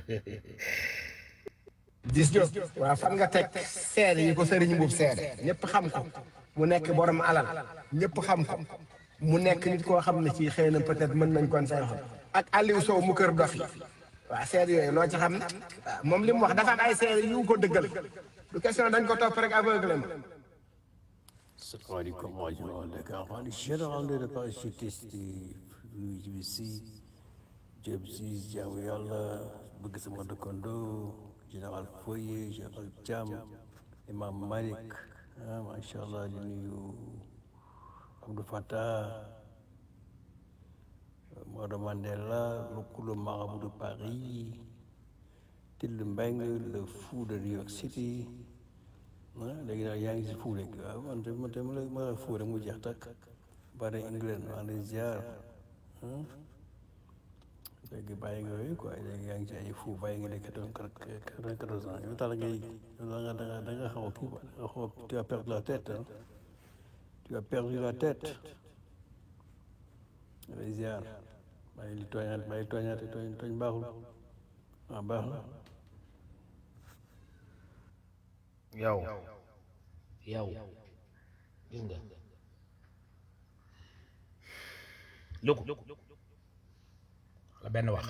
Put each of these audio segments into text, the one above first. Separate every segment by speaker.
Speaker 1: dis jo waaw fan nga teg seede yi ko sëriñ buub seede ñëpp xam ko mu nekk borom alal ñëpp xam ko mu nekk nit koo xam ne ci xëy na peut-être mën nañ kon say xol ak Aliou Sow mu kër dof yi waaw seede yooyu loo ci xam ne waaw moom li mu wax dafa am ay seede yu ko dëggal du question dañ ko topp rek aveuglement
Speaker 2: salaamaaleykum waa Joal Dakar maa ngi général de parachutiste UGBC Diop si jaamu yàlla bëgg sama dëkkandoo général Foye général Thiam imam Malik ah macha allah di nuyu Abdou Fattah Maodo Mandela le marabout de Paris Till Mbengue le fou de New York City ah léegi daal yaa ngi si fuu rek waaw man de man de ma la ma la fuu rek mu jeex takk ba de England maa ngi ziar léegi bàyyi nga yooyu quoi léegi yaa ngi ci ay fuu bàyyi nga ne quatre-vingt-quatorze ans yow tax ngay da nga da nga da nga xaw a kii quoi da nga xaw a tu as perdu la tête ah tu as perdu la tête lay ziar bàyyi li tooñaat bàyyi tooñaat tooñ tooñ baaxul waaw baax na
Speaker 3: yow yow gis nga luku la benn wax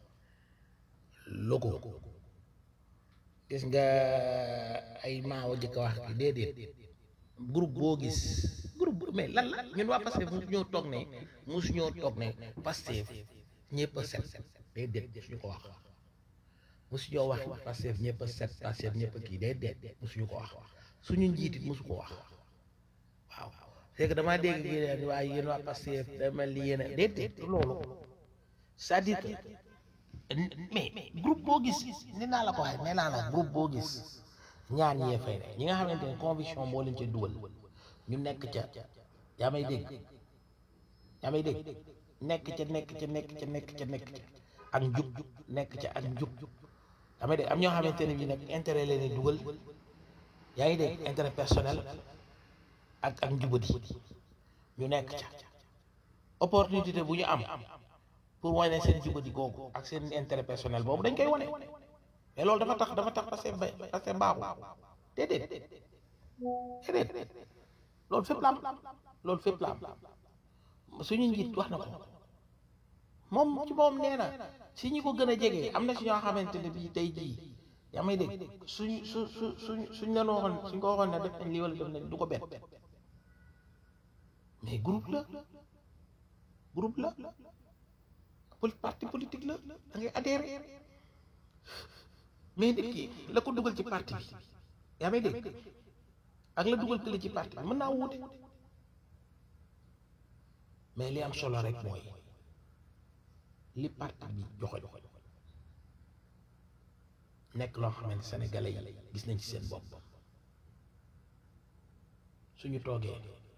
Speaker 3: luku gis nga ay maawa jëkk wax ki déedéet groupe boo gis groupe mais lan la ñun waa Pastef musu ñoo toog ne musu ñoo toog ne Pastef ñëpp a set déedéet suñu ko wax musu ñoo wax Pastef ñëpp a set Pastef ñëpp a kii déedéet musuñu ko wax suñu njiitit musu ko wax waaw c'est que damaa dégg gi leen waaye yéen waa Pastef da mel ni yéen a déedéet loolu c'est-à-dire que mais groupe boo gis ni naa la ko waxee nee naa la groupe boo gis ñaar ñee fay ne ñi nga xamante ne conviction moo leen ci dugal ñu nekk ca yaa may dégg yaa may dégg nekk ca nekk ca nekk ca nekk ca nekk ca ak njub nekk ca ak njub yaa may dégg am ñoo xamante ne bi nag intérêt leen di dugal yaa ngi dégg intérêt personnel ak ak njubadi ñu nekk ca opportunité bu ñu am pour wane seen jubadi googu ak seen intérêt personnel boobu dañ koy wane mais loolu dafa tax dafa tax parce que parce que baaxul déedéet déedéet loolu fépp la am loolu fépp la am suñu njiit wax na ko moom ci moom nee na si ñi ko gën a jege am na si ñoo xamante ne bii tey jii yaa may dégg suñ su su suñ suñ leen waxoon suñ ko waxoon ne def nañ lii wala def nañ du ko bett mais groupe la groupe la pol parti politique la da ngay adhéré mais nit ki la ko dugal ci parti bi yaa may dégg ak la dugal kële ci parti bi mën naa wuute mais li am solo rek mooy li parti bi joxe nekk loo xamante sénégalais yi gis nañ ci seen bopp suñu toogee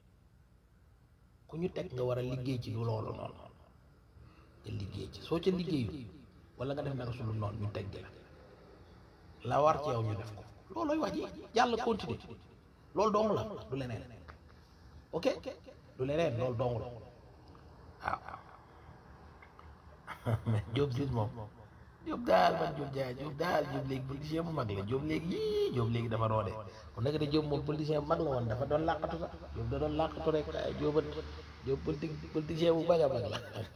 Speaker 3: ku ñu teg nga war a liggéey ci lu loolu noonu nga liggéey ci soo ca liggéeyu wala nga def naka suñu noonu ñu teg la la war ci yow ñu def ko loolooy wax ji yàlla continuer loolu dong la du leneen ok du leneen loolu dong la waaw mais Diop gis moom Diop daal man Diop jaay Diop daal Diop léegi politicien bu mag la Diop léegi yii Diop léegi dafa roode kon nag de Diop moom politicien bu mag la woon dafa doon làqatu sax Diop da doon làqatu rek ay Diop Diop politique politicien bu mag a mag la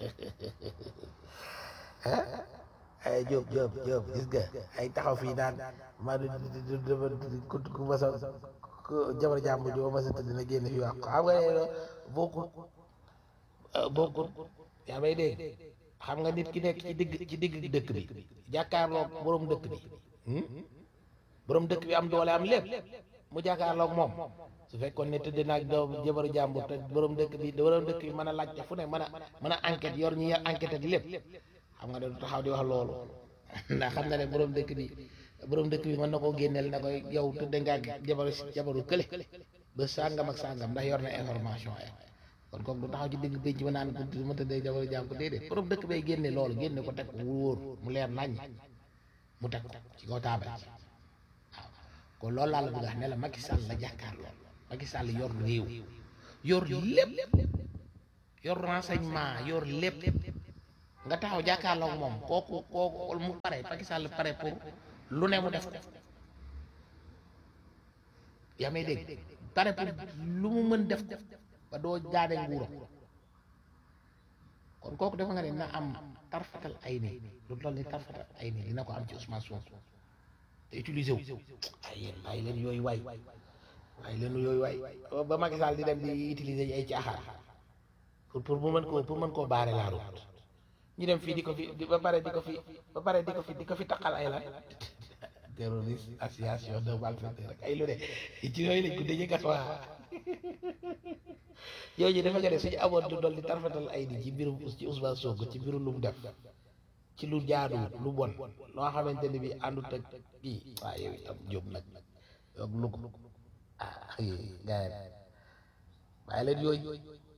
Speaker 3: ah ay Diop Diop Diop gis nga ay taxaw fii naan maa du dafa ku ku ma sa jabar jàmbur ji ba ma sa tëdd na génn fi wax ko xam nga ne bokkul bokkul yaa may dégg xam nga nit ki nekk ci digg ci digg dëkk bi jàkkaarloog borom dëkk bi borom dëkk bi am doole am lépp mu jàkkaarloog moom su fekkoon ne tëdd naag doom jabaru jàmbur te borom dëkk bi borom dëkk bi mën a laajte fu ne mën a mën a enquête yor ñi yor enquête ak lépp xam nga da du taxaw di wax loolu ndax xam nga ne borom dëkk bi borom dëkk bi mën na koo génneel na koy yow tëdd nga ak jabaru jabaru kële ba sàngam ak sàngam ndax yor na information ay kon kooku du taxaw ci digg pénc ma naan ko ma tëddee jabaru jàmm ko déedéet borom dëkk bay génne loolu génne ko teg ko wóor mu leer nañ mu teg ko ci kaw taabal ci waaw kon loolu laa la bëgg a wax ne la Macky Sall la jàkkaar lool Macky Sall yor réew yor lépp yor renseignement yor lépp nga taxaw jàkkaarloog moom kooku kooku mu pare Macky Sall pare pour lu ne mu def ko yaa may dégg pare pour lu mu mën def ko ba doo jaade nguuram kon kooku dafa nga ne na am tarfatal ay ni lu toll ni tarfatal ay ni dina ko am ci Ousmane Sonko te utiliser wu ay yéen bàyyi leen yooyu waay bàyyi leen yooyu waay ba Macky Sall di dem di utiliser ay caaxaan pour pour mu mën koo pour mën koo baare la route ñu dem fii di ko fi di- ba pare di ko fi ba pare di ko fi di ko fi taqal ay la terroriste association de malfaiteurs rek ay lu ne ci yooyu lañ ko dëjee kat waa yooyu dafa nga ne suñu amoon du dolli tarfatal ay di ci mbirum ci Ousmane Sonko ci mbirum lu mu def ci lu jaadu lu bon loo xamante ni bi àndut ak kii waaw yow itam jóob nag yow lu ko ah gars yi bàyyi leen yooyu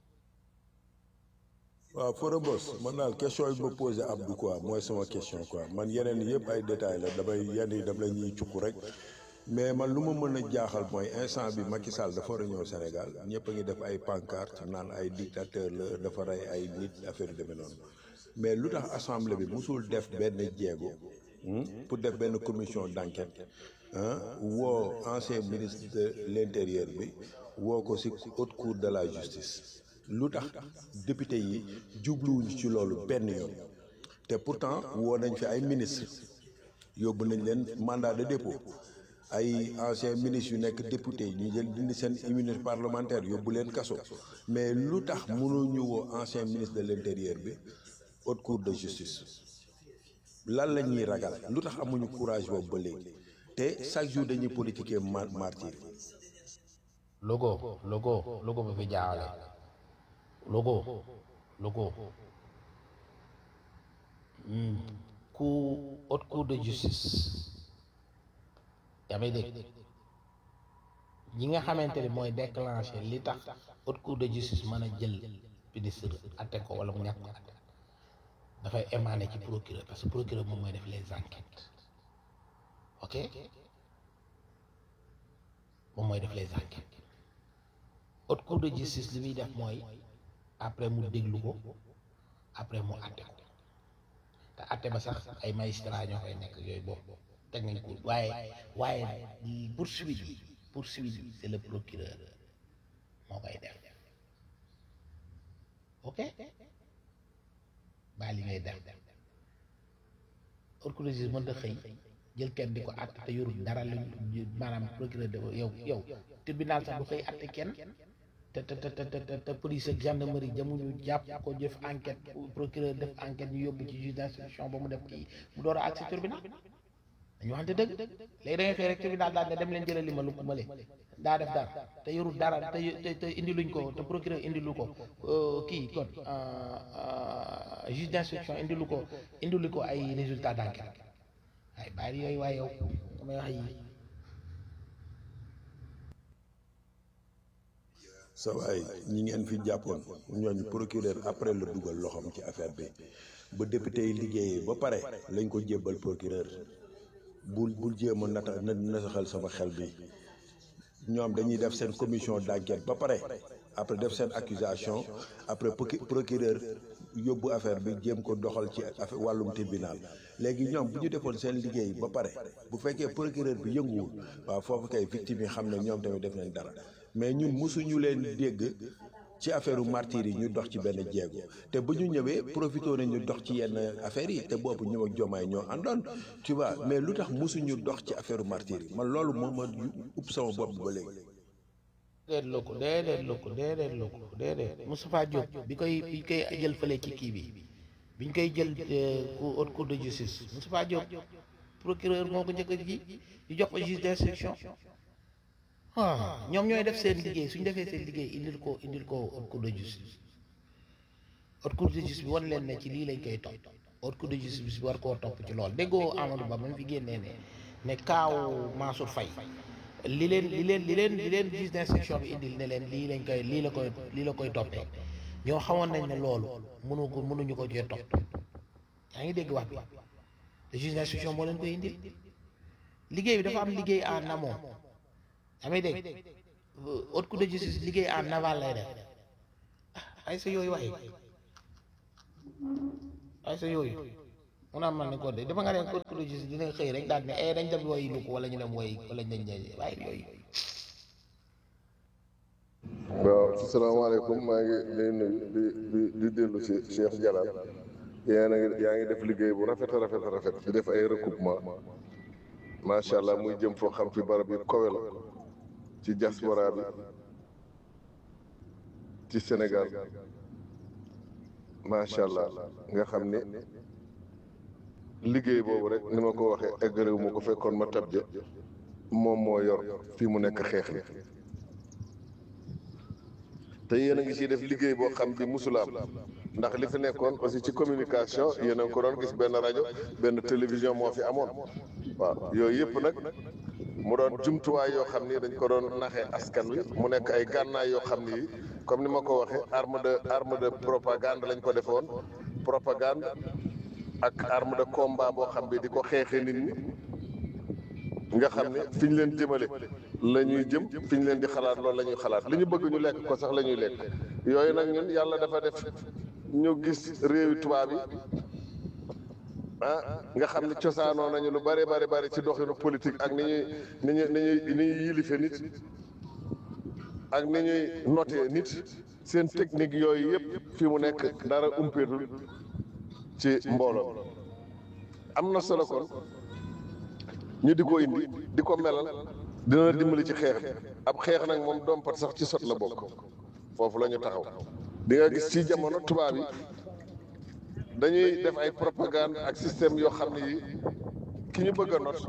Speaker 4: waaw Fodé Boss man daal question yi ma posé Abdou quoi mooy sama question quoi man yeneen yëpp ay détails la damay yenn yi dam la ñuy cukk rek mais man lu ma mën a jaaxal mooy instant bi Macky Sall dafa war a ñëw Sénégal ñëpp a ngi def ay pancarte naan ay dictateur la dafa rey ay nit affaire yu demee noonu mais lu tax assemblée bi musul def benn jéego hmm, pour def benn commission d'enquête ah woo ancien ministre de l'intérieur bi woo ko ci haute cour de la justice lu tax député yi jubluwuñu ci loolu benn yoon te pourtant woo nañ fi ay ministre yóbbu nañ leen mandat de dépôt ay ancien ministre yu nekk député ñu jël dindi seen immunité parlementaire yóbbu leen kaso mais lu tax mënuñu woo ancien ministre de l'intérieur bi haute cour de justice lan la ñuy ragal lu tax amuñu courage boobu ba léegi te chaque jour dañuy politiquer ma martyr
Speaker 3: logo logo logo ba fi jaawale logo logo Hmm. cour haute cour de justice yaa may dégg ñi nga xamante ni mooy déclencher li tax haute cour de justice mën a jël ministre atte ko wala mu ñàkk ko atte dafay émaner ci procureur parce que procureur moom mooy def les enquêtes ok moom mooy def les enquêtes haute cour de justice li muy def mooy après mu déglu ko après mu atte ko te atte ba sax ay magistrat ñoo koy nekk yooyu boobu teg nañ ko waaye waaye poursuite bi poursuite bi c'est le procureur moo koy def ok baa li ngay def haute cour de justice mën ta xëy jël kenn di ko atte te yorul dara lu maanaam procureur de yow yow tribunal sax du xëy atte kenn te te te te te te police ak gendarmerie jamuñu jàpp ko jëf enquête procureur def enquête ñu yóbbu ci juge d'instruction ba mu def kii mu door a àgg si tribunal dañu waxante dëgg léegi da ngay xëy rek tribunal daal ne dem leen jëlali ma lu ma lee daa def dara te yorul dara te te te indiluñ ko te procureur indilu ko kii kon juge d'instruction indilu ko indilu ko ay résultat d'enquête waaye bàyyi yooyu waaye yow damay wax yi
Speaker 4: sa waay ñi ngeen fi jàppoon ñooñu procureur après la dugal loxoom ci affaire bi ba député yi liggéeyee ba pare lañ ko jébbal procureur bul bul jéem a nata na nasaxal sama xel bi ñoom dañuy def seen commission d'enquête ba pare après def seen accusation après procu- procureur yóbbu affaire bi jéem ko doxal ci affaire wàllum tribunal léegi ñoom bu ñu defoon seen liggéey ba pare bu fekkee procureur bi yënguwul waaw foofu kay victime yi xam ne ñoom tamit def nañ dara mais ñun mosuñu leen dégg ci affaire martyr yi ñu dox ci benn jéego te bu ñu ñëwee profité nañu dox ci yenn affaires yi te boobu ñëw ak jomaay ñoo àndoon tu vois mais lu tax mosuñu dox ci affaire martyr yi man loolu moo ma upp sama bopp ba léegi.
Speaker 3: déedéet loo ko déedéet loo ko déedéet loo ko déedéet Moustapha Diop bi koy bi koy jël fële ci kii bi biñ koy jël cour haute cour de justice Moustapha Diop procureur moo ko njëkk a ji ñu jox ko juge d'instruction ah ñoom ñooy def seen liggéey suñ defee seen liggéey indil ko indil ko haute cour de justice haute cour de justice bi wan leen ne ci lii lañ koy topp haute cour de justice bi war koo topp ci loolu déggoo Amadou Ba ba mu fi génnee ne ne kaaw Mansour Faye li leen li leen li leen li leen juge d'instruction bi indil ne leen lii lañ koy lii la koy lii la koy toppee ñoo xamoon nañ ne loolu mënu ko mënuñu ko cee topp yaa ngi dégg wax bi te juge d'instruction moo leen koy indil liggéey bi dafa am liggéey en amont yaa ngi dégg haute cour de justice liggéey en aval lay def ah ay sa yooyu waxee waaye sa yooyu mun naa man ne ko de dafa nga ne code logis dina xëy rek daal ne eh dañ dem woy lu ko wala ñu dem woy wala ñu dem waaye yooyu
Speaker 5: waaw salaamaaleykum maa ngi lay nuyu di di di dellu si Cheikh Jalal yaa ngi yaa ngi def liggéey bu rafet a rafet a rafet di def ay recoupement macha allah muy jëm foo xam fi barab yi kowe la ci diaspora bi ci Sénégal macha allah nga xam ni liggéey boobu rek ni ma ko waxee eggalewu ma ko fekkoon ma tab ja moom moo yor fii mu nekk xeex bi te yéen a ngi ciy def liggéey boo xam bi musulaam ndax li fi nekkoon aussi ci communication yéen a ngi ko doon gis benn rajo benn télévision moo fi amoon waaw yooyu yëpp nag mu doon jumtuwaay yoo xam ni dañ ko doon naxee askan wi mu nekk ay gànnaay yoo xam ni comme ni ma ko waxee arme de arme de propagande lañ ko defoon propagande ak arme de combat boo xam bi di ko xeexee nit ñi nga xam ne fi ñu leen jëmale la ñuy jëm fi ñu leen di xalaat loolu la ñuy xalaat li ñu bëgg ñu lekk ko sax la ñuy lekk yooyu nag ñun yàlla dafa def ñu gis réewi tubaab yi ah nga xam ne cosaanoo nañu lu bare bare bare ci doxinu politique ak ni ñuy ni ñuy ni ñuy ni ñuy yilife nit ak ni ñuy noté nit seen technique yooyu yëpp fi mu nekk dara umpeetul ci mbooloo am na solo kon ñu di ko indi di ko melal dina dimbali ci xeex bi ab xeex nag moom dompat sax ci sot la bokk foofu la ñu taxaw di nga gis ci jamono tubaab yi dañuy def ay propagande ak système yoo xam ne yi ki ñu bëgg a not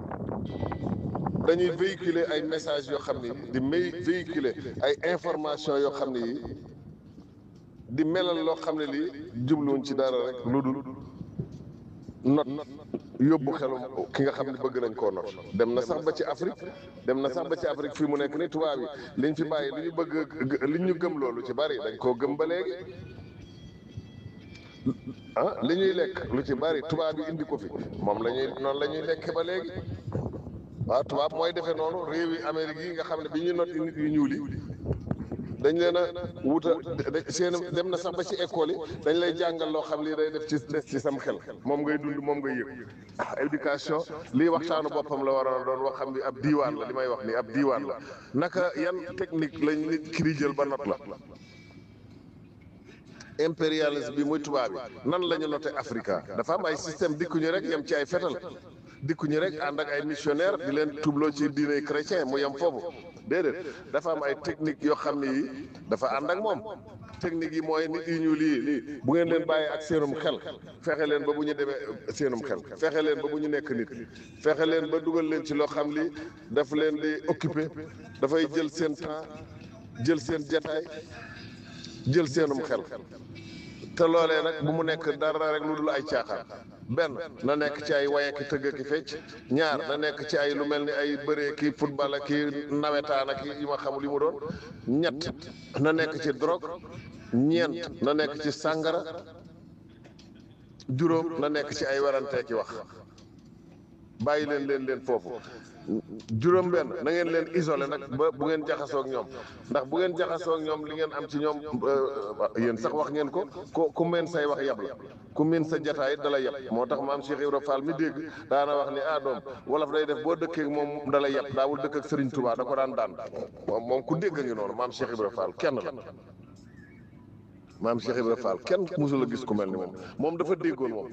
Speaker 5: dañuy véhiculer ay messages yoo xam ne yi di may véhiculer ay information yoo xam ne yi di melal loo xam ne lii jubluwuñ ci dara rek lu dul not yóbbu xelum ki nga xam ne bëgg nañ koo not dem na sax ba ci Afrique dem na sax ba ci Afrique fii mu nekk ni tubaab yi liñ fi bàyyi li ñu bëgg li ñu gëm loolu ci bari dañ koo gëm ba léegi ah li ñuy lekk lu ci bari tubaab yi indi ko fi moom la ñuy noonu la ñuy lekke ba léegi waaw tubaab mooy defee noonu réewi Amérique yi nga xam ne bi ñu not nit yu ñuul yi dañ leen a wuta seen dem na sax ba ci école yi dañ lay jàngal loo xam lii day def ci des ci sam xel moom ngay dund moom ngay yëg ah éducation lii waxtaanu boppam la waroon a doon wax xam ni ab diiwaan la li may wax ni ab diiwaan la naka yan technique lañ nit ki di jël ba not la impérialisme bi muy tubaab bi nan la ñu noté Africa dafa am ay système dikkuñu rek yem ci ay fetal dikkuñu rek ànd ak ay missionnaire di leen tubloo ci diine chrétien mu yem foofu déedéet dafa am ay technique yoo xam ne yi dafa ànd ak moom technique yi mooy nit yi ñu lii lii bu ngeen leen bàyyee ak seenum xel fexe leen ba bu ñu demee seenum xel fexe leen ba bu ñu nekk nit fexe leen ba dugal leen ci loo xam li daf leen di occupé dafay jël seen temps jël seen jataay jël seenum xel te loolee nag bu mu nekk dara rek lu dul ay caaxaan benn na nekk ci ay waye ki tëgg ki fecc ñaar na nekk ci ay lu mel ni ay bëree ki football ak ki nawetaan ak yi ma xamul yi mu doon ñett na nekk ci drogue ñeent na nekk ci sàngara juróom na nekk ci ay werantee ki wax bàyyi leen leen leen foofu juróom benn na ngeen leen isolé nag ba bu ngeen jaxasoo ak ñoom ndax bu ngeen jaxasoo ak ñoom li ngeen am ci ñoom yéen sax wax ngeen ko ku ku meen say wax yab la ku meen sa jataay dala yab moo tax maam Cheikh Ibra Fall mi dégg daana wax ni ah doom wolof day def boo dëkkee ak moom dala yab daawul dëkk ak Serigne Touba da ko daan daan moom moom ku dégg ngi noonu maam Cheikh Ibra Fall kenn la maam Cheikh Ibra Fall kenn musul a gis ku mel ni moom moom dafa déggoon moom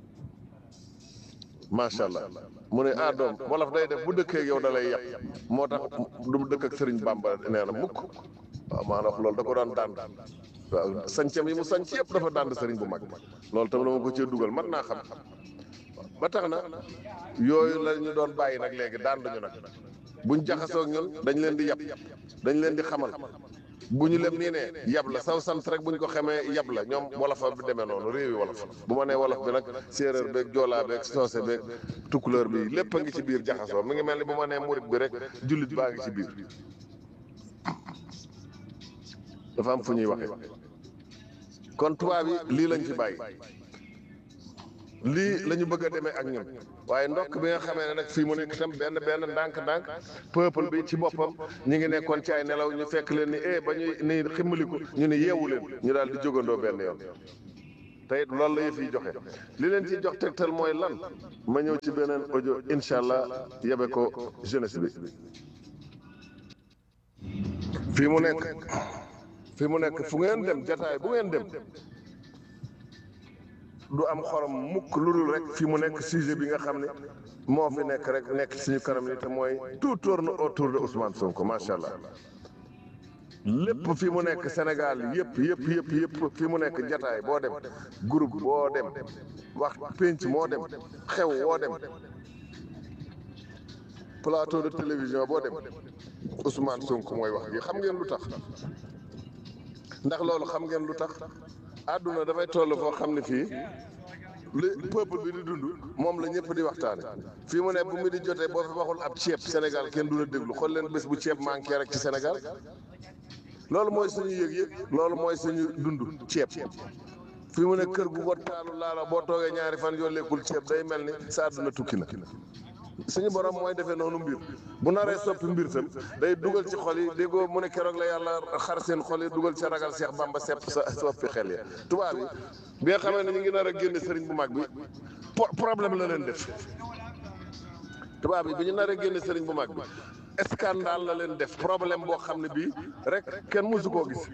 Speaker 5: macha allah mu ne ah doom wolof day def bu dëkkee ak yow da lay yàq moo tax du mu dëkk ak Serigne Bamba nee na mukk waaw maanaam wax loolu da ko daan dànd waaw sancam yi mu sanc yëpp dafa dànd Serigne bu mag loolu tam dama ko cee dugal man naa xam ba tax na yooyu la ñu doon bàyyi nag léegi dànd ñu nag buñ jaxasoo ak ñun dañ leen di yab dañ leen di xamal bu ñu lem nii ne yab la saw sant rek bu ñu ko xamee yab la ñoom wolofa bi demee noonu réewi wolof bu ma nee wolof bi nag séeréer beeg joolaa beeg soose beeg tukkuleur bi lépp a ngi ci biir jaxasoo mi ngi mel ni bu ma nee murit bi rek jullit baa ngi ci biir dafa am fu ñuy waxee kon tubaab yi lii lañ fi bàyyi lii la ñu bëgg a demee ak ñun waaye ndokk bi nga xamee ne nag fii mu nekk itam benn benn ndànk-ndànk peuple bi ci boppam ñu ngi nekkoon ci ay nelaw ñu fekk leen ni eh ba ñuy ni ximmaliku ñu ne yeewu leen ñu daal di jógandoo benn yoon te it loolu la yëf yi joxe li leen ci jox tegtal mooy lan ma ñëw ci beneen audio incha allah yebe ko jeunesse bi fii mu nekk fii mu nekk fu ngeen dem jataay bu ngeen dem du am xorom mukk lu dul rek fii mu nekk sujet bi nga xam ne moo fi nekk rek nekk suñu kanam ni te mooy tout tourne autour de Ousmane Sonko macha allah lépp fi mu nekk Sénégal yëpp yëpp yëpp yëpp fi mu nekk jataay boo dem groupe boo dem wax pénc moo dem xew woo dem plateau de télévision boo dem Ousmane Sonko mooy wax ji xam ngeen lu tax ndax loolu xam ngeen lu tax àdduna dafay toll foo xam ne fii li peuple bi di dund moom la ñëpp di waxtaane fii mu ne bu mu di jotee boo fi waxul ab ceeb Sénégal kenn du la déglu xool leen bés bu ceeb manqué rek ci Sénégal loolu mooy suñu yëg-yëg loolu mooy suñu dund ceeb fii mu ne kër gu ko taalu laala boo toogee ñaari fan yoo lekkul ceeb day mel ni sa àdduna tukki na suñu borom mooy defee noonu mbir bu naree soppi mbir tam day dugal ci xol yi déggoo mu ne keroog la yàlla xar seen xol yi dugal ci ragal Cheikh Bamba sepp sa soppi xel ya tubaab yi bi nga xamee ne ñu ngi nar a génne sëriñ bu mag bi problème la leen def tubaab yi bi ñu nar a génne sëriñ bu mag bi scandale la leen def problème boo xam ne bii rek kenn mësu koo gis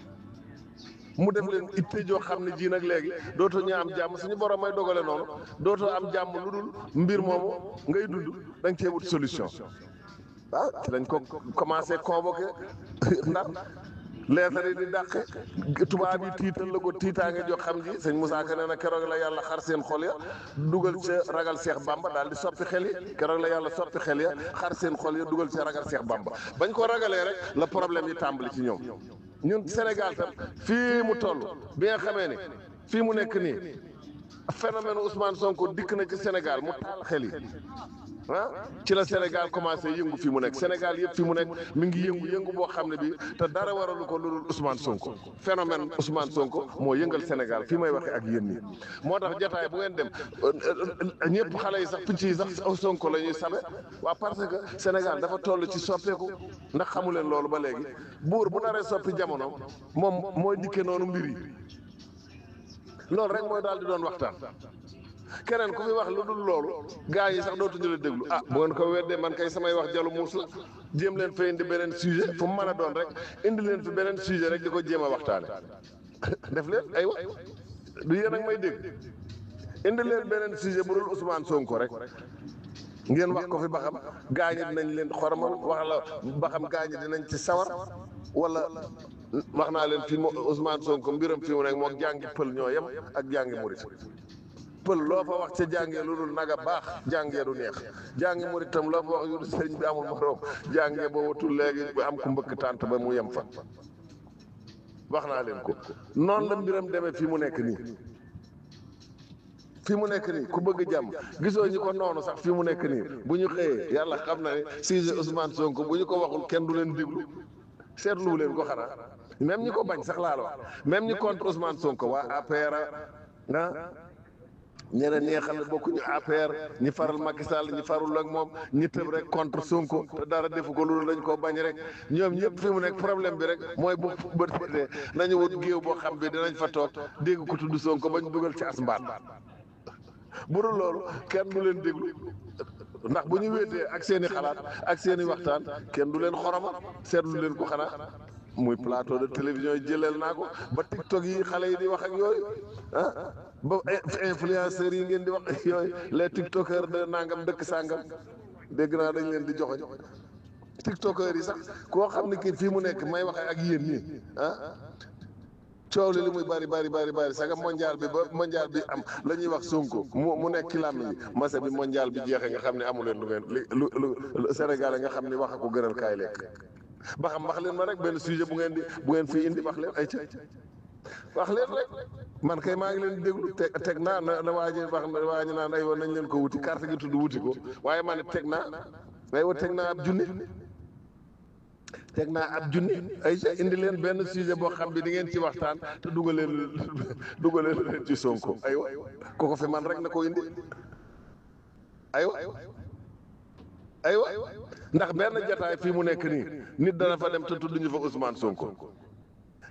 Speaker 5: mu def leen itte joo xam ne ji nag léegi dootoo ñu am jàmm suñu borom may dogale noonu dootoo am jàmm lu dul mbir moomu ngay dund da nga cee wut solution waaw ci lañ ko commencé convoqué ndax leetar yi di dàqe tubaab yi tiital la ko tiitaange joo xam ji sëñ Moussa Ka nee na keroog la yàlla xar seen xol ya dugal ca ragal Seex Bamba daal di soppi xel yi keroog la yàlla soppi xel ya xar seen xol ya dugal ca ragal Seex Bamba bañ ko ragalee rek la problème yi tàmbali ci ñoom ñun Sénégal tam fii mu toll bi nga xamee ni fii mu nekk nii phénomène Ousmane Sonko dikk na ci Sénégal mu taal xel yi ah ci la Sénégal commencé yëngu fii mu nekk Sénégal yëpp fii mu nekk mi ngi yëngu yëngu boo xam ne bii te dara waralu ko lu dul Ousmane Sonko phénomène Ousmane Sonko moo yëngal Sénégal fii may waxee ak yéen ñi moo tax jotaay bu ngeen dem ñëpp xale yi sax picc yi sax Sonko la ñuy sabe waa parce que Sénégal dafa toll ci soppeeku ndax xamu leen loolu ba léegi buur bu naree soppi jamono moom mooy dikkee noonu mbir yi loolu rek mooy daal di doon waxtaan. keneen ku fi wax lu dul loolu gaa yi sax dootuñu la déglu ah bu ngeen ko weddee man kay samay wax jalu muus la jéem leen fa indi beneen sujet fu mu mën a doon rek indi leen fi beneen sujet rek di ko jéem a waxtaane def leen ay wax du yéen ak may dégg indi leen beneen sujet bu dul Ousmane Sonko rek ngeen wax ko fi ba xam gaa ñi dinañ leen xormal wax la ba xam gaa ñi dinañ ci sawar wala wax naa leen fi mo Ousmane Sonko mbiram fi mu nekk moom jàngi pël ñoo yem ak jàngi murit pël loo fa wax ca jàngee lu dul naga baax jàngee du neex jàngi murit tam loo fa wax yu sëriñ bi amul moroom jàngee ba watul léegi am ku mbëkk tànt ba mu yem fa wax naa leen ko noonu la mbiram demee fii mu nekk nii fii mu nekk nii ku bëgg jàmm gisoo ñi ko noonu sax fii mu nekk nii bu ñu xëyee yàlla xam na ne sujet Ousmane Sonko bu ñu ko waxul kenn du leen déglu seetlu leen ko xanaa même ñi ko bañ sax laa la wax même ñi contre Ousmane Sonko waa APR ah ñeneen ñi nga xam ne bokkuñu APR ñi faral Macky Sall ñi farul ak moom ñi tëb rek contre Sonko te dara defu ko loolu dañ koo bañ rek ñoom ñëpp fi mu nekk problème bi rek mooy bu bët setee nañu wut géew boo xam bi dinañ fa toog dégg ko tudd Sonko bañ dugal ci as mbaat bu dul loolu kenn du leen déglu ndax bu ñu wéetee ak seen i xalaat ak seen i waxtaan kenn du leen xoroma seetlu leen ko xanaa muy plateau de télévision yi jëleel naa ko ba TikTok yi xale yi di wax ak yooyu ah ba influenceurs yi ngeen di wax yooyu les tiktokers de nangam dëkk sàngam dégg naa dañ leen di joxoñ tiktokers yi sax koo xam ne kii fii mu nekk may waxee ak yéen nii ah coow li li muy bari bari bari bari saga mondial bi ba mondial bi am la ñuy wax Sonko mu mu nekk ci làmmiñ bi masa bi mondial bi jeexee nga xam ne amu leen lu ngeen li lu lu Sénégal nga xam ne wax ko gënal kaay lekk ba xam wax leen ma rek benn sujet bu ngeen di bu ngeen fii indi wax leen ay ca wax leen rek man kay maa ngi leen di déglu teg teg naa na na waa ji wax waa ji naan aywa nañ leen ko wuti carte gi tudd wuti ko waaye man it teg naa aywa teg naa ab junni teg naa ab junni ay ca indi leen benn sujet boo xam bi di ngeen ci waxtaan te dugaleen dugaleen leen ci Sonko aywa ku ko fi man rek na ko indi aywa aywa ndax benn jataay fii mu nekk nii nit dana fa dem te tudd ñu fa Ousmane Sonko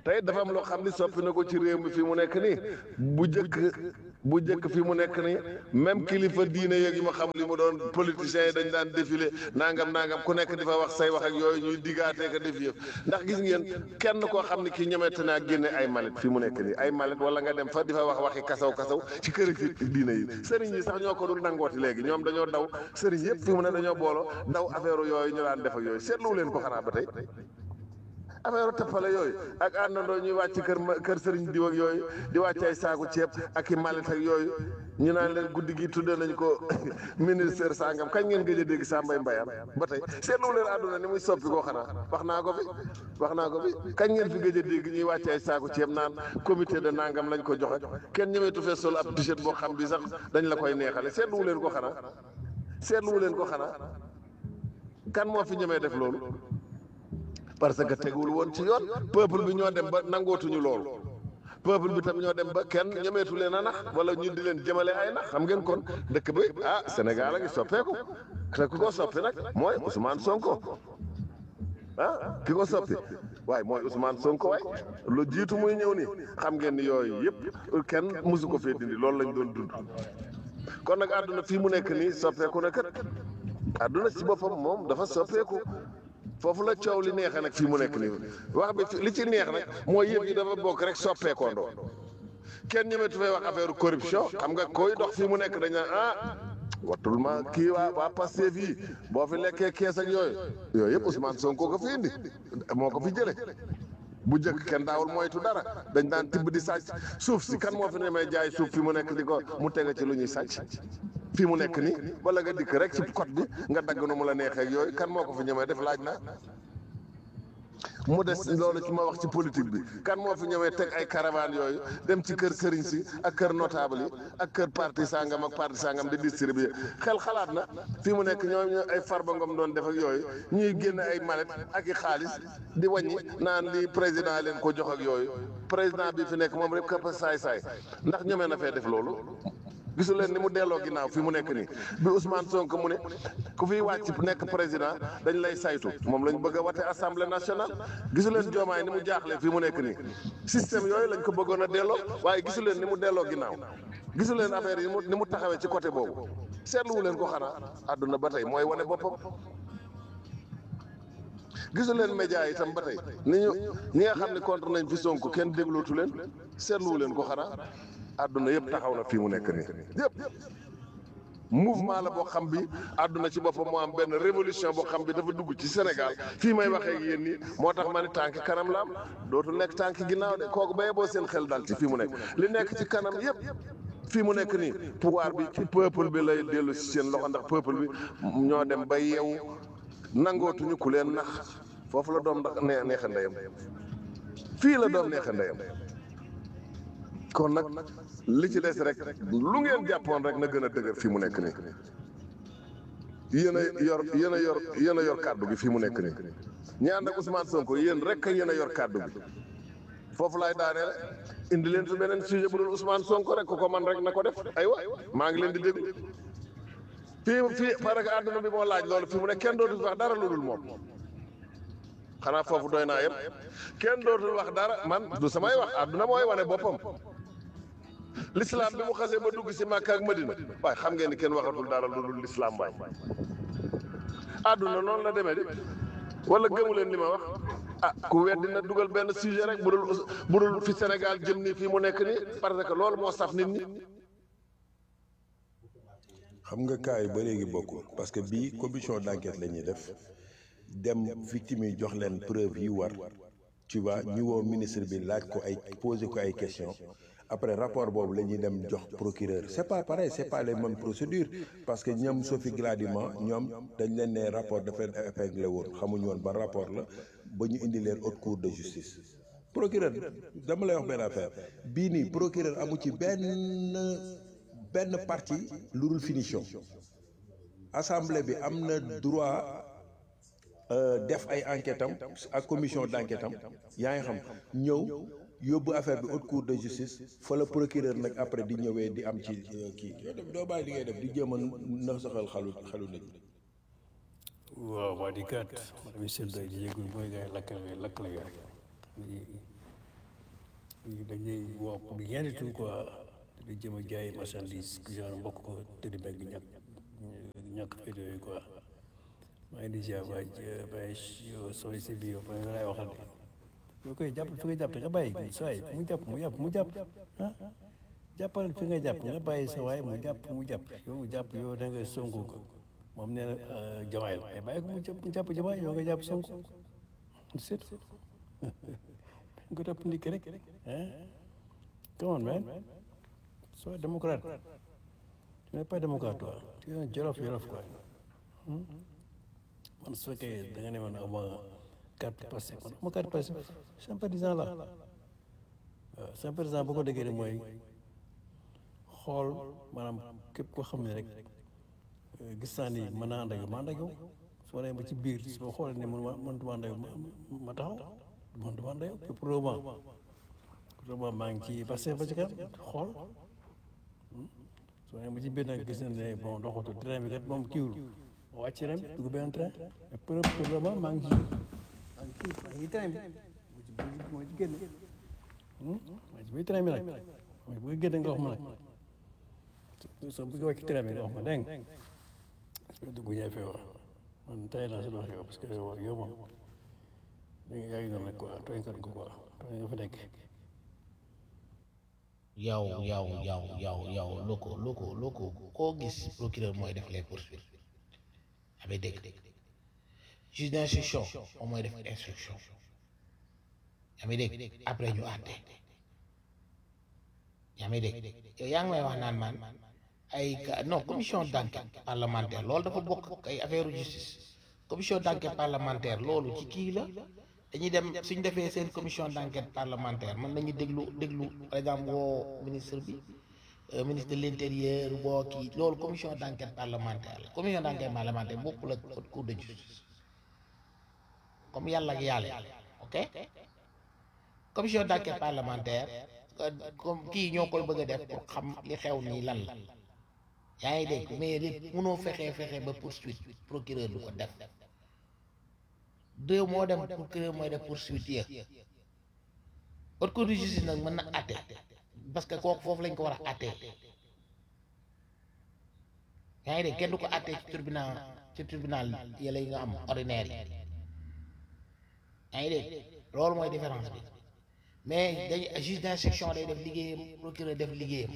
Speaker 5: tey dafa am loo xam ni soppi na ko ci réew mi fii mu nekk nii bu jëkk bu jëkk fii mu nekk nii même kilifa diine yeeg yi ma xam li mu doon politiciens yi dañ daan défilé nangam nangam ku nekk di fa wax say wax ak yooyu ñuy diggaatee ko def yëf ndax gis ngeen kenn koo xam ni kii ñemete naa génne ay malet fii mu nekk nii ay malet wala nga dem fa di fa wax waxi kasaw kasaw ci kër fi diine yi sëriñ yi sax ñoo ko dul nangooti léegi ñoom dañoo daw sëriñ yëpp fii mu ne dañoo booloo daw affaire yooyu ñu daan def ak yooyu seetlu leen ko xanaa ba tey affaire tëppale yooyu ak àndandoo ñuy wàcc kër ma kër sëriñ diw ak yooyu di wàcc ay saaku ceeb ak i malet ak yooyu ñu naan leen guddi gi tuddee nañ ko ministère sangam kañ ngeen gëj a dégg Sambay Mbayam ba tey seetlu leen àdduna ni muy soppi koo xanaa wax naa ko fi wax naa ko fi kañ ngeen fi gëj a dégg ñuy wàcc ay saaku ceeb naan comité de nangam lañ ko joxe kenn ñemeetu fee sol ab t-shirt boo xam bi sax dañ la koy neexale seetlu leen ko xanaa seetlu leen ko xanaa kan moo fi ñemee def loolu parce que tegul woon ci yoon peuple bi ñoo dem ba nangootuñu loolu peuple bi tam ñoo dem ba kenn ñemeetu leen a nax wala ñu di leen jëmale ay nax xam ngeen kon dëkk bi ah Sénégal a ngi soppeeku te ku ko soppi nag mooy Ousmane Sonko ah ki ko soppi waaye mooy Ousmane Sonko waay lu jiitu muy ñëw nii xam ngeen ni yooyu yëpp kenn mësu ko fee dindi loolu lañ doon dund kon nag àdduna fii mu nekk nii soppeeku na kat àdduna ci boppam moom dafa soppeeku foofu la coow li neexee nag fii mu nekk nii wax bi li ci neex nag mooy yëf yi dafa bokk rek soppeekoondoo kenn ñemetu fay wax affaire corruption xam nga koy dox fii mu nekk dañ naan ah wattul ma kii waa waa Pastef yi boo fi lekkee kees ak yooyu yooyu yëpp Ousmane Sonko ko fi indi moo ko fi jële bu njëkk kenn daawul moytu dara dañ daan tibb di sàcc suuf si kan moo fi ne may jaay suuf fi mu nekk di ko mu tege ci lu ñuy sàcc fii mu nekk nii wala nga dikk rek ci code bi nga dagg nu mu la neexee ak yooyu kan moo ko fi ñemee def laaj na mu des loolu ci ma wax ci politique bi kan moo fi ñëwee teg ay caravane yooyu dem ci kër sëriñ si ak kër notable yi ak kër parti sangam ak parti sangam di distribuer xel xalaat na fii mu nekk ñoom ñoo ay farba ngom doon def ak yooyu ñuy génn ay malet ak i xaalis di wàññi naan lii président leen ko jox ak yooyu président bi fi nekk moom rek këpp saay saay ndax ñemee na fee def loolu gisu leen ni mu delloo ginnaaw fi mu nekk nii bi Ousmane Sonko mu ne ku fiy wàcc nekk président dañ lay saytu moom lañ bëgg a wate assemblée nationale gisu leen joomaay ni mu jaaxle fi mu nekk nii système yooyu lañ ko bëggoon a delloo waaye gisu leen ni mu delloo ginnaaw gisu leen affaire yi ni mu taxawee ci côté boobu seetluwu leen ko xanaa àdduna ba tey mooy wane boppam gisu leen média yi itam ba tey ni ñu ñi nga xam ne contre nañ fi Sonko kenn déglootu leen seetluwu leen ko xanaa àdduna yëpp taxaw na fii mu nekk nii yëpp mouvement la boo xam bi àdduna ci boppam moo am benn révolution boo xam bi dafa dugg ci Sénégal fii may waxee ak yéen nii moo tax ma ne tànk kanam la am dootul nekk tànk ginnaaw de kooku ba yeboo seen xel dal ci fii mu nekk li nekk ci kanam yëpp fii mu nekk nii pouvoir bi ci peuple bi lay dellu si seen loxo ndax peuple bi ñoo dem ba yeewu nangootuñu ku leen nax foofu la doom ndax nee neexa ndeyam fii la doom neexa ndeyam kon nag li ci des rek lu ngeen jàppoon rek na gën a dëgër fii mu nekk nii yéen a yor yéen a yor yéen a yor kàddu gi fii mu nekk nii ñi ànd ak Ousmane Sonko yéen rek a yéen a yor kàddu gi foofu laay daaneel indi leen fi beneen sujet bu dul Ousmane Sonko rek ku ko man rek na ko def aywa maa ngi leen di déglu fii fii parce que àdduna bi moo laaj loolu fii mu ne kenn dootul wax dara lu dul moom xanaa foofu doy naa yëpp kenn dootul wax dara man du samay wax àdduna mooy wane boppam l'islam bi mu xasee ba dugg si Makka ak Madina waaye xam ngeen ni kenn waxatul dara lu dul l'islam waay àdduna noonu la demee di wala gëmu leen li ma wax ah ku weddi na dugal benn sujet rek bu dul bu dul fi Sénégal jëm nii fii mu nekk nii parce que loolu moo saf nit ñi.
Speaker 4: xam nga cas yi ba léegi bokkul parce que bii commission d'enquête la ñuy def dem victime yi jox leen preuve yi war tu vois ñu woo ministre bi laaj ko ay poser ko ay questions après rapport boobu la ñuy dem jox procureur c'est pas pareil c'est pas les mêmes procédures parce que ñoom Sophie Gladima ñoom dañ leen ne rapport dafa leen épinglé woon xamuñu woon ba rapport la ba ñu indi leen haute cour de justice procureur dama lay wax benn affaire bii nii procureur amu ci benn benn partie lu dul finition assemblée bi am na droit def ay enquête am ak commission d'enquête am yaa ngi xam ñëw yóbbu affaire bi haute cour de justice fa la procureur nag après di ñëwee di am ci kii yow def doo bàyyi li ngay def di jéem a nax saxal xalu xalu nit
Speaker 2: waaw waa di kat mi seen day di yëgul mooy gars yi lakk lakk la gars dañuy woo pour rien du tout quoi di jëm a jaay marchandise genre mbokk ko te di bëgg ñàkk ñàkk fay yooyu quoi maa ngi di ziar waay bay sooy si biir ba nga lay waxal de yoo koy jàpp fi nga jàpp nga bàyyi sa waay mu jàpp mu jàpp mu jàpp ah jàppal fi nga jàpp nga bàyyi sa waay mu jàpp mu jàpp yow mu jàpp yow da nga sonko ko moom nee na jamaay la mais bàyyi ko mu jàpp mu jàpp jamaay yow nga jàpp sonko c'est tout nga topp ndik rek hein come on man sois démocrate tu n'es pas démocrate toi tu es un jolof jolof quoi man su fekkee da nga ne man ama carte passé man ama carte passé sympathisant la waaw sympathisant bu ko déggee ne mooy xool maanaam képp koo xam ne rek gis naa ni mën naa ànd ak yow ma ànd ak yow soo demee ba ci biir su ma xoolee ne man ma mënutuma ànd ak yow ma taxaw mënutuma ànd ak yow pour le moment pour le moment maa ngi ci passé ba ci kanam xool soo demee ba ci biir nag gis na ne bon doxatu train bi kat moom kiiwul ma wàcc ren dugg benn train mais pour pour le moment maa ngi ci maa ngi ci maa ngi train bi moo ci génn maa ci biir train bi nag mooy bu génn nga wax ma nag soo bëgg wàcc train bi nga wax ma dégg nga dugg ñaay fee wax man tey naa si wax yow parce que yow moom da nga yaa ngi noonu rek quoi tooñ kat ko quoi tooñ nga fa nekk
Speaker 3: yow yow yow yow yow loko loko loko koo gis procureur mooy def les poursuites amee dégg juge d'instruction moom mooy def instruction amee dégg après ñu àtte yaa may dégg yow yaa ngi may wax naan man ay non commission d'enquête parlementaire loolu dafa bokk ay affaire justice commission d'enquête parlementaire loolu ci kii la dañuy dem suñ defee seen commission d'enquête parlementaire mën nañu déglu déglu par exemple woo ministre bi ministre de l'intérieur woo kii loolu commission d'enquête parlementaire la commission d'enquête parlementaire bokkul ak haute cour de justice comme yàlla ak yàlla ok commission d'enquête parlementaire comme kii ñoo koy bëgg a def pour xam li xew nii lan la yaa ngi dégg mais lépp mënoo fexe fexe ba poursuite procureur du ko def deux moo dem procureur mooy def poursuite ya haute cour de justice nag mën na àtte parce que kooku foofu lañ ko war a àtte yaa ngi dégg kenn du ko àtte ci tribunal ci tribunal yële yi nga am ordinaire yi yaa ngi dégg loolu mooy différence bi mais dañ juge d'instruction day def liggéeyam procureur def liggéeyam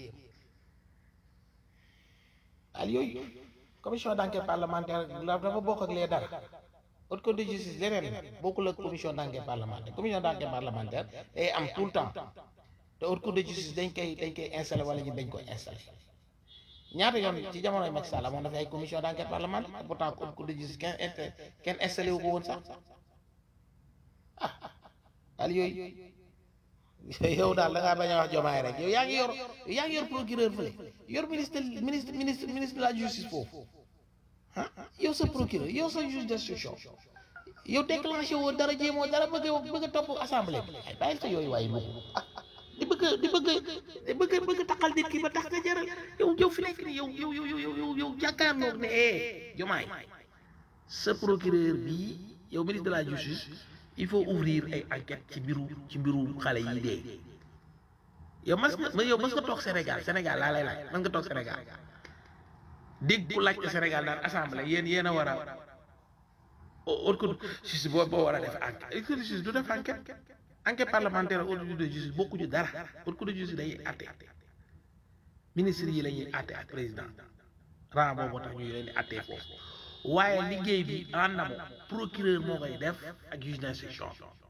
Speaker 3: al yooyu commission d'enquête parlementaire dafa bokk ak lee dara haute cour de justice leneen bokkul ak commission d'enquête parlementaire commission d'enquête parlementaire day am tout le temps te haute cour de justice dañ koy dañ koy installé wala ñu dañ koy installé ñaata yoon ci jamonoy Macky Sall amoon na fi ay commission d'enquête parlementaire pourtant haute cour de justice kenn kenn installé wu ko woon sax ah al yooyu yow daal da ngaa bañ a wax jomaay rek yow yaa ngi yor yaa ngi yor procureur fële yor ministre ministre ministre ministre de la justice foofu ah yow sa procureur yow sa juge d'instruction yow déclenché woo dara jéemoo dara bëgg a bëgg a topp assemblée bi ay bàyyil sa yooyu waaye lu di bëgg di bëgg di bëgg bëgg taxal nit ki ba tax nga jaral yow yow fi nekk ni yow yow yow yow yow yow jàkkaarloog ne eh jomaay sa procureur bii yow ministre de la justice il faut ouvrir ay enquête ci mbiru ci mbiru xale yi dee yow mas nga yow mas nga toog Sénégal Sénégal laa lay laaj mas nga toog Sénégal dégg ku laaj ko Sénégal daan assemblée yéen yéen a war a haute cour de justice boo boo war a def enquête haute cour de justice du def enquête enquête parlementaire haute cour de justice bokkuñu dara haute cour de justice dañuy àtte ministre yi la ñuy àtte ak président ran boobu tax ñu leen di àttee foofu waaye liggéey bi en amont procureur moo koy def ak juge d'instruction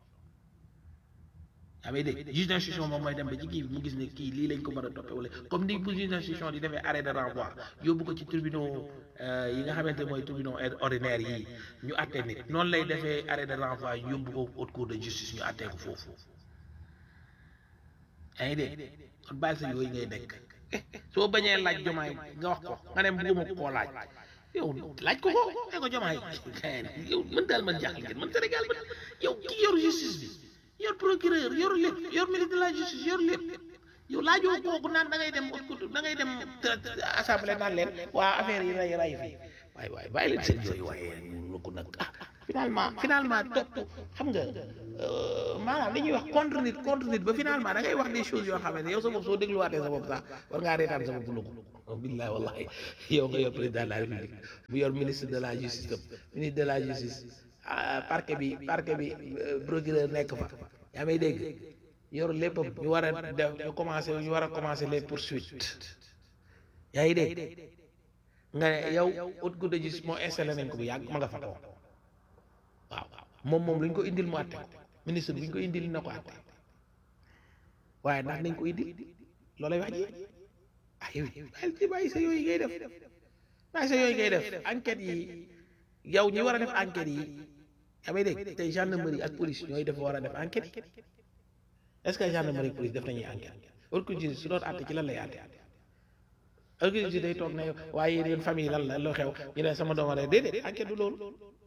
Speaker 3: yaa ngi dégg juge d'instruction moom mooy dem ba ci kii bi mu gis ne kii lii lañ ko mën a toppee wala comme ni bu juge d'instruction di defee arrêt de renvoi yóbbu ko ci tribunaux yi nga xamante mooy tribunaux ordinaire yi ñu àtte nit noonu lay defee arrêt de renvoi yóbbu ko haute cour de justice ñu àttee ko foofu yaa ngi dégg kon bàyyi sa yooyu ngay nekk soo bañee laaj jomaay nga wax ko nga ne buuma koo laaj yow laaj ko ko ne ko jomaay yow mën daal man jaaxle ngeen man Sénégal man yow ki yor justice bi yor procureur yor lépp yor ministre de la justice yor lépp yow laajoo kooku naan da ngay dem da ngay dem assemblée naan leen waa affaire yi ray ray fi waaye waaye bàyyi leen seen yooyu waaye lu ko nag ah finalement finalement topp xam nga euh, maanaam li ñuy wax contre nit contre nit ba finalement da ngay wax des choses yoo xam ne yow sa bopp soo dégluwaatee sa bopp sax war ngaa reetaan sa bopp lu ko billahi wallahi yow nga yor président de la république mu yor ministre de la justice tam ministre de la justice ah, parquet bi parquet bi euh, procureur nekk fa yaa may dégg yor léppam ñu war a def ñu commencé ñu war a commencé les poursuites yaa ngi dégg nga ne yow haute cour de justice moo installé nañ ko bu yàgg ma nga fa toog waaw moom moom lu ñu ko indil mu àtte ko ministre bu ñu ko indil na ko àtte waaye ndax nañ ko indil loolay wax ji ah yow bàyyi ci bàyyi sa yooyu ngay def bàyyi sa yooyu ngay def enquête yi yow ñi war a def enquête yi yaa may dégg tey gendarmerie ak police ñooy def war a def enquête yi est-ce que gendarmerie ak police def nañuy enquête haute cour de justice su doon àtte ci lan lay àtte haute cour de justice day toog ne waaye yéen yéen famille lan la loo xew ñu ne sama dooma de déedéet enquête du loolu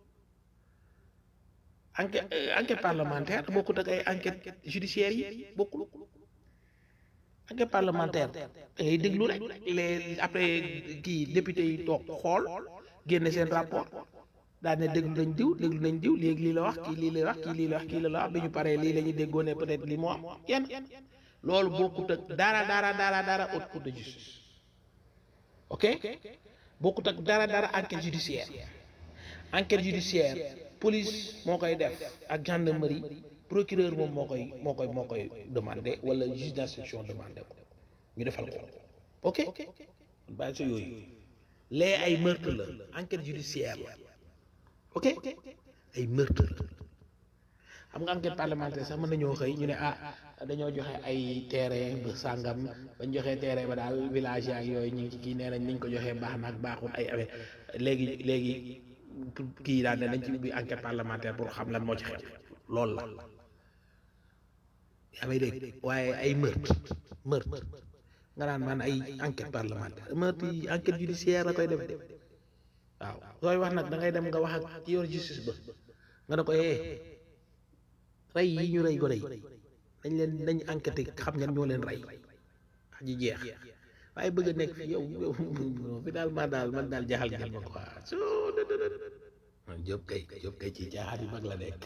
Speaker 3: enquête enquête parlementaire bokkut ak ay enquête judiciaire yi bokkul enquête parlementaire da ngay déglu rek les après kii député yi toog xool génne seen rapport daal ne déglu nañ diw déglu nañ diw léegi lii la wax kii lii la wax kii lii la wax kii la la wax bi ñu paree lii la ñu déggoo ne peut-être lii moo am yenn loolu bokkut ak dara dara dara dara haute cour de justice ok bokkut ak dara dara enquête judiciaire enquête judiciaire police moo koy def ak gendarmerie procureur moom moo koy moo koy moo koy demandé wala juge d'instruction demandé ko ñu defal ko ok bàyyi sa yooyu lee ay meurtre la enquête judiciaire la ok ay meurtre la xam nga enquête parlementaire sax mën nañoo xëy ñu ne ah dañoo joxe ay terrain ba sàngam bañ joxee terrain ba daal village yaak yooyu ñu ngi ci kii nee nañ niñ ko joxee baax na ak baaxul ay affaire léegi léegi kii daal ne nañ ci ubbi enquête parlementaire pour xam lan moo ci xew loolu la yaa may dégg waaye ay meurtre meurtre nga naan man ay enquête parlementaire meurtre yi enquête judiciaire la koy def de waaw sooy wax nag da ngay dem nga wax ak ci yor justice ba nga ne ko eh rey yi ñu rey gone yi dañ leen dañ enquêté xam ngeen ñoo leen rey wax ji jeex waaye bëgg a nekk fi yow yow finalement daal man daal jaaxal ngeen ma quoi soo man Diop kay Diop kay ci jaaxal yi mag la nekk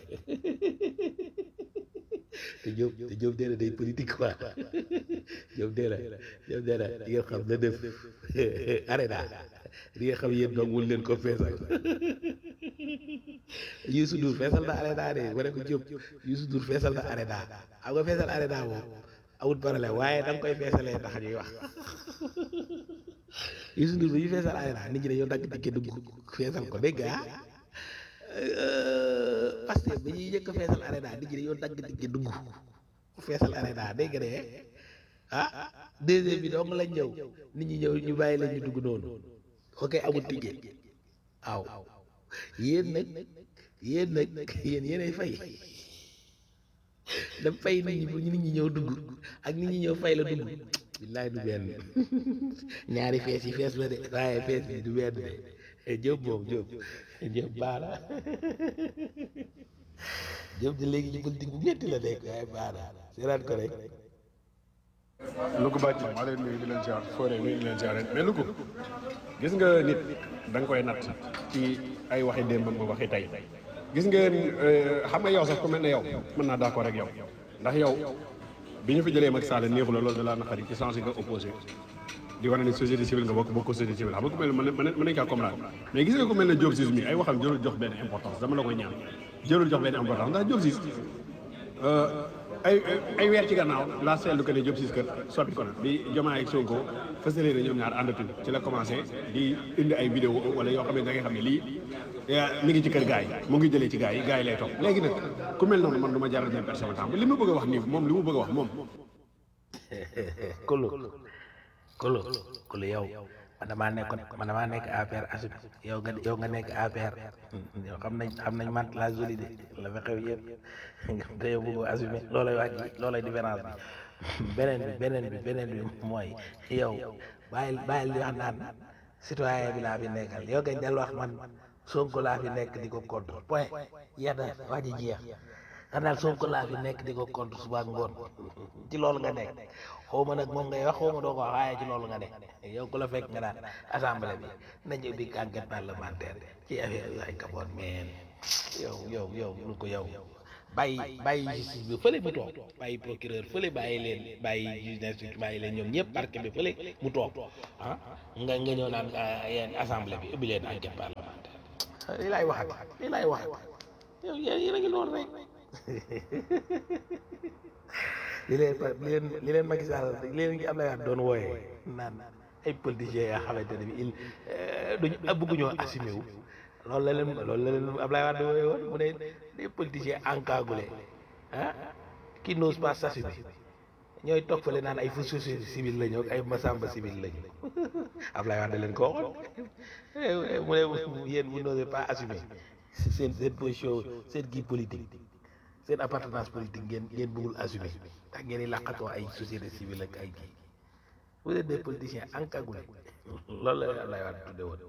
Speaker 3: te Diop te Diop dee na day politique quoi Diop dee na Diop dee na di ngeen xam na def arena di ngeen xam yéen doom wul leen ko feesal Youssou Ndour feesal na arena de ma ne ko Diop Youssou Ndour feesal na arena xam nga feesal arena moom awut problème waaye da nga koy feesalee tax ñuy wax Youssou Ndour bi ñu feesal arena nit ñi dañoo dagg dikke dugg feesal ko dégg nga parce que ba ñuy njëkk a feesal arena nit ñi dañoo dagg dikke dugg feesal arena dégg nga de ah deuxième bi dong lañ ñëw nit ñi ñëw ñu bàyyi lañ ñu dugg noonu ok amul ticket waaw yéen nag yéen nag yéen yéenay fay da fay nit ñi bu nit ñi ñëw dugg ak nit ñi ñëw fay la dugg billaay du benn ñaari fees yi fees la de waaye fees bi du benn de Jóob moom Jóob Jóob baara Jóob di léegi ci politique bu metti la nekk waaye baara seeraat ko rek
Speaker 6: Louga Bàcc maa leen nuyu di leen ziar Fodé nuyu di leen ziar mais Louga gis nga nit da nga koy natt ci ay waxi démbam ba waxi tey gis ngeen xam nga yow sax ku mel ne yow mën naa d'accord ak yow ndax yow bi ñu fi jëlee Macky Sall neexu la loolu da laa naqari ci sens nga opposé di wane ne société civile nga bokk bokk société civile xam nga ku mel ne mën mën nañ kaa comprendre mais gis nga ku mel ne Diop Ciss mi ay waxam jërul jox benn importance dama la koy ñaan jërul jox benn importance ndax Diop Ciss ay ay weer ci gannaaw laa seetlu que ne Diop Ciss kër soppi ko na bi Diomaye ak Sonko fësalee na ñoom ñaar àndatuñ ci la commencé di indi ay vidéo wala yoo xam ne da ngay xam ne lii mi ngi ci kër gars yi mu ngi jëlee ci gars yi gars yi lay topp léegi nag ku mel noonu man du ma jaral ñoom personne temps li ma bëgg a wax nii moom li mu bëgg a wax moom
Speaker 3: kolo kolo kolo yow man damaa nekkoon man damaa nekk APR assume yow nga yow nga nekk APR yow xam nañ xam nañ mant la solide la fa xew yëpp te yow bëggoo assumer loolay wax ji loolay différence bi beneen bi beneen bi beneen bi mooy yow bàyyil bàyyil di wax naan citoyen bi laa fi nekkal yow gañ del wax man Sonko laa fi nekk di ko contre point yeex na wax ji jeex nga daal Sonko laa fi nekk di ko contre suba ak ngoon ci loolu nga nekk xaw ma nag moom ngay wax xaw ma doo ko wax waaye ci loolu nga nekk yow ku la fekk nga naan assemblée bi nañu ubbi enquête parlementaire ci affaire yu ay kaboon meen yow yow yow lu ko yow bàyyi bàyyi justice bi fële mu toog bàyyi procureur fële bàyyi leen bàyyi juge d'instruction bàyyi leen ñoom ñëpp parquet bi fële mu toog ah nga nga ñëw naan yéen assemblée bi ubbi leen enquête parlementaire lii laay waxat lii laay waxat yow yéen a ngi noonu rek li leen li leen li leen Macky Sall li leen ngi Abdoulaye Wade doon wooyee naan ay politiciens yoo xamante ne bi il duñu bëgguñoo assumé wu loolu la leen loolu la leen Abdoulaye Wade wooyee woon mu ne des politiciens encagoulés ah qui n'osent pas s'assumer ñooy toog fële naan ay faux société civile lañu ak ay masamba civile lañu Abdoulaye Wade leen ko waxoon mu ne yéen vous n'osez pas assumer seen seen position seen kii politique seen appartenance politique ngeen ngeen bëggul assumer ndax ngeen di làqatoo ay société civile ak ay kii vous êtes des politiciens encagoulés loolu la Abdoulaye Wade tudde woon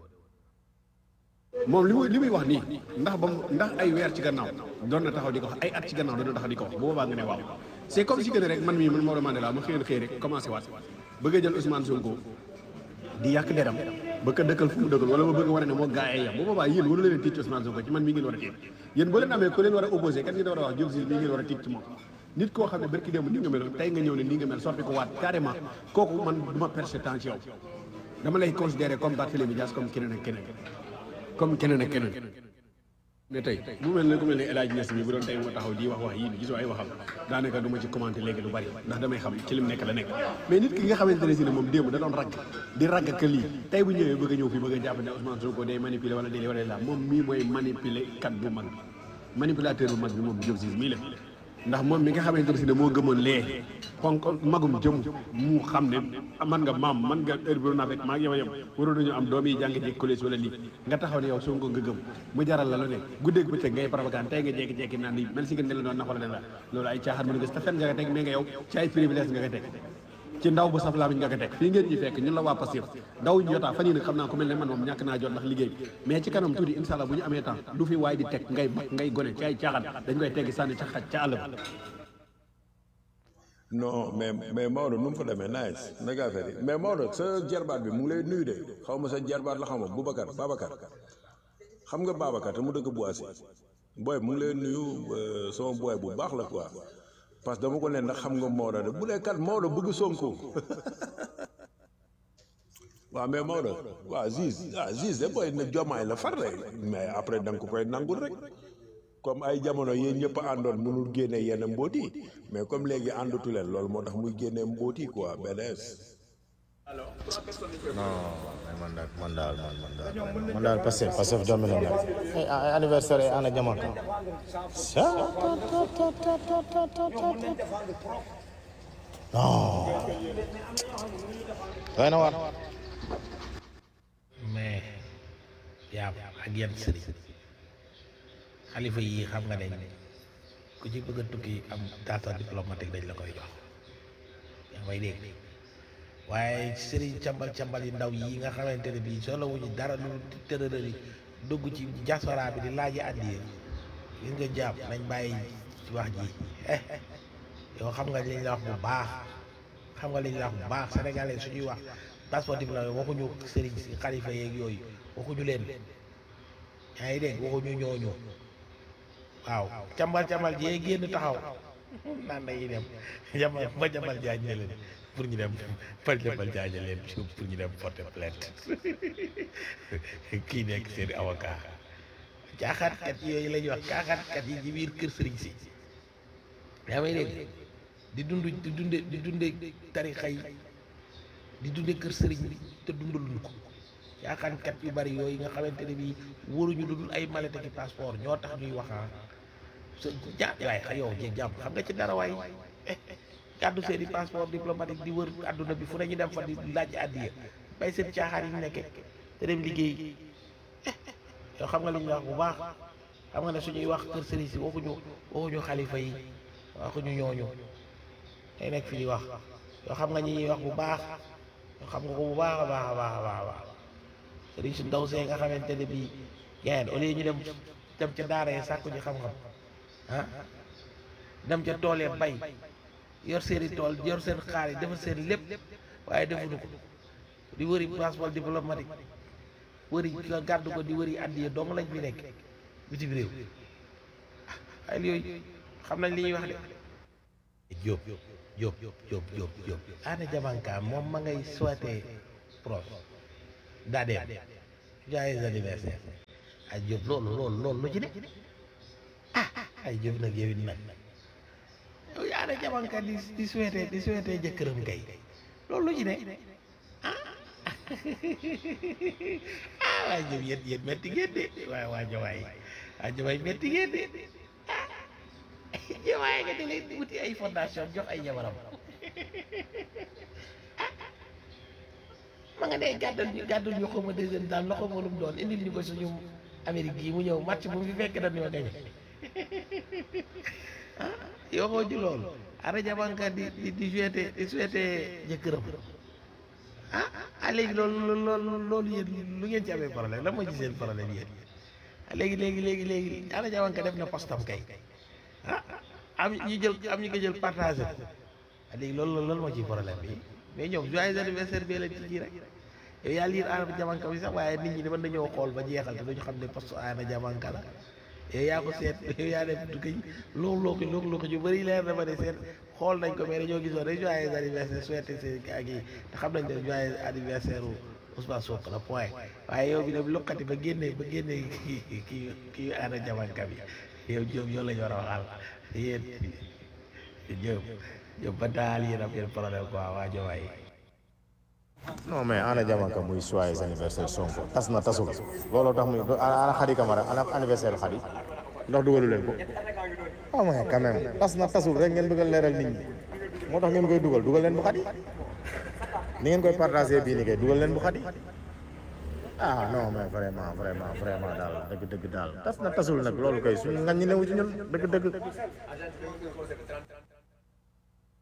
Speaker 6: moom li muy li muy wax nii ndax ba mu ndax ay weer ci gannaaw doon na taxaw di ko wax ay at ci gannaaw doon na taxaw di ko wax bu boobaa nga ne waaw c'est comme si que ne rek man mii man Maodo Mandela ma xëyoon xëy rek commencé waat bëgg a jël Ousmane Sonko di yàq deram ba ko dëkkal fu mu dëkkal wala ma bëgg a wane ne moo gaa yi yam bu boobaa yéen waru leen tiit ci Ousmane Sonko ci man mii ngeen war a tiit yéen boo leen amee ku leen war a opposé kat ngeen war a wax Diop si mii ngeen war a tiit ci moom nit koo xam ne barki démb ni nga meloon tey nga ñëw ne nii nga mel soppi ko waat carrément kooku man du ma perdre temps ci yow dama lay considérer comme Barthélémy Dias comme keneen ak keneen comme keneen ak keneen ne tey bu mel ne ku mel ne El Hadj Niass mi bu doon tey moo taxaw di wax wax yii gisoo ay waxam daanaka du ma ci commenté léegi lu bari ndax damay xam ci lim nekk la nekk mais nit ki nga xamante ne si ne moom démb da doon ragg di ragg que lii tey bu ñëwee bëgg a ñëw fii bëgg a jàpp ne Ousmane Sonko day manipuler wala déedéet wala la moom mii mooy manipuler kat bu mag bi manipulateur bu mag bi moom Diop Ciss mii la ndax moom mi nga xamante ne si ne moo gëmoon lee ponk magum jëm mu xam ne man nga maam man nga heure bi naa fekk maa ngi yow yem waroon nañu am doom yi jàng jekk collège wala lii nga taxaw ne yow Sonko nga gëm mu jaral la lu nekk guddeeg bëccëg ngay propagande tey nga jekki-jekki naan ni mel si nga ne la doon nax wala den la loolu ay caaxaan mën nga si te fen nga ko teg mais nga yow ci ay privilège nga ko teg ci ndaw bu saf laa nga ko teg fii ngeen ñi fekk ñun la waa Pastef ndaw ñu jotaa fan yii nag xam naa ku mel ne man moom ñàkk naa jot ndax liggéey mais ci kanam tuuti incha allah bu ñu amee temps lu fi waay di teg ngay mag ngay gone ci ay caaxaan dañ koy teggi sànni ca xaj ca àll ba
Speaker 4: non mais mais Maodo nu mu fa demee nice naka affaire yi mais Maodo sa jarbaat bi mu ngi lay nuyu de xaw ma sa jarbaat la xaw ma Boubacar Babacar xam nga Babacar te mu dëkk Boissy booy mu ngi lay nuyu sama booy bu baax la quoi parce que dama ko ne ndax xam nga Maodo de bu dee kat Maodo bëgg Sonko waaw mais Maodo waaw Ziz ah Ziz de booy na jomaay la far de mais après da nga ko koy nangul rek. comme ay jamono yéen ñëpp a àndoon mënul génne yenn mbóoti mais comme léegi àndatu leen loolu moo tax muy génne mbóoti quoi BDS.
Speaker 7: non man daal man daal man man daal man daal Pastef Pastef dominé na ay ay anniversaire ay ana jamono non doy na war
Speaker 3: mais yaa ak yan sëriñ xalifa yi xam nga ne ku ci bëgg a tukki am data diplomatique dañ la koy jox yaa may dégg waaye sëriñ cambal cambal yi ndaw yi nga xamante ne bii solo wuñu dara lu tërërëri dugg ci diaspora bi di laaji àddiya gis nga jàpp nañ bàyyi ci wax ji yow xam nga liñ la wax bu baax xam nga liñ la wax bu baax sénégalais suñuy wax passeport diplomatique waxuñu sëriñ si xalifa yeeg yooyu waxuñu leen yaa ngi dégg waxuñu ñooñu waaw cambal cambal jee génn taxaw naan dañuy dem jamal ba jamal jaañ ne leen pour ñu dem fa jamal jaañ ne leen pour ñu dem porter plainte kii nekk seen avocat caaxaatkat yooyu la ñuy wax caaxaatkat yi ci biir kër sëriñ si yaa may dégg di dund di dunde di dunde tarixa yi di dunde kër sëriñ bi te dundaluñ ko caaxaankat yu bari yooyu nga xamante ne bii wóoruñu lu dul ay malette ki passeport ñoo tax ñuy wax sa ja waaye xa yow jéeg jàmm xam nga ci dara waay gàddu seen i passeport diplomatique di wër àdduna bi fu ne ñu dem fa di laaj àddiya bay seen caaxaan yi ñu nekke te dem liggéey yow xam nga li ñuy wax bu baax xam nga ne suñuy wax kër sëriñ si waxuñu waxuñu xalifa yi waxuñu ñooñu day nekk fi di wax yoo xam nga ñi ñuy wax bu baax yoo xam nga ko bu baax a baax a baax a baax a baax sëriñ su ndaw see nga xamante ne bii gayen au lieu ñu dem dem ca daara yi sàkku ji xam-xam ah dem ca tool ya bay yor seen i tool yor seen xaalis defar seen lépp waaye defuñu ko di wëri passeport diplomatique wëri nga gàddu ko di wëri addiya dong lañ fi nekk bitim réew ah ay yooyu xam nañ li ñuy wax de Diop Diop Diop Diop Diop Anna Diamanka moom ma ngay souhaité proche daa dem joyeux anniversaire ay Diop loolu loolu loolu lu ci ne ah ay Diop nag yow it nag yow Anna Diamanka di di souhaité di souhaité jëkkëram kay loolu lu ci ne ah ah waaye Diop yéen yéen métti ngeen de waaye waa Jawaay waa Jawaay métti ngeen de ah Jawaay nga dalee wuti ay fondation jox ay jabaram ma nga ne gàddal ñu gàddal ñu xaw ma deuxième daal loxo ma lu mu doon indil ñu ko suñu Amérique gii mu ñëw match bu mu fi fekk dañoo gañe ah yoo xoo ji loolu Anna Diamanka di di di souhaité di souhaité jëkkëram ah ah léegi loolu loolu loolu yéen lu ngeen ci amee problème lan moo ci seen problème yéen ah léegi léegi léegi léegi Anna Diamanka def na postam kay ah am ñu jël am ñu ko jël partagé ko ah léegi loolu loolu moo ciy problème bi mais ñoom joyeux anniversaire bi lañ ci ji rek yow yaa liir Anna Diamanka bi sax waaye nit ñi mën nañoo xool ba jeexal te duñu xam ne poste Anna Diamanka la yow yaa ko seet yow yaa def du koy loolu loo ko loolu loo ko ñu bëri leer na ma ne seet xool nañ ko mais dañoo gisoon rek joyeux anniversaire souhaité seen ak yi te xam nañ ne joyeux anniversaire u Ousmane Sonko la point waaye yow bi dem lukkati ba génne ba génne kii kii kii Anna Diamanka bi yow Diop yow la ñu war a waxal yéen Diop Diop ba daal yéen am ngeen problème quoi waa Jowaay
Speaker 7: non mais Anna Diamanka muy joyeux anniversaire Sonko tas na tasul looloo tax muy ana Khady Camara ana anniversaire Khady ndax dugalu leen ko ah mais quand même tas na tasul rek ngeen bëgg a leeral nit ñi moo tax ngeen koy dugal dugal leen bu Khady ni ngeen koy partagé bii ni kay dugal leen bu Khady ah non mais vraiment vraiment vraiment daal dëgg dëgg daal tas na tasul nag loolu kay suñu ngañ ñi newu ci ñun dëgg dëgg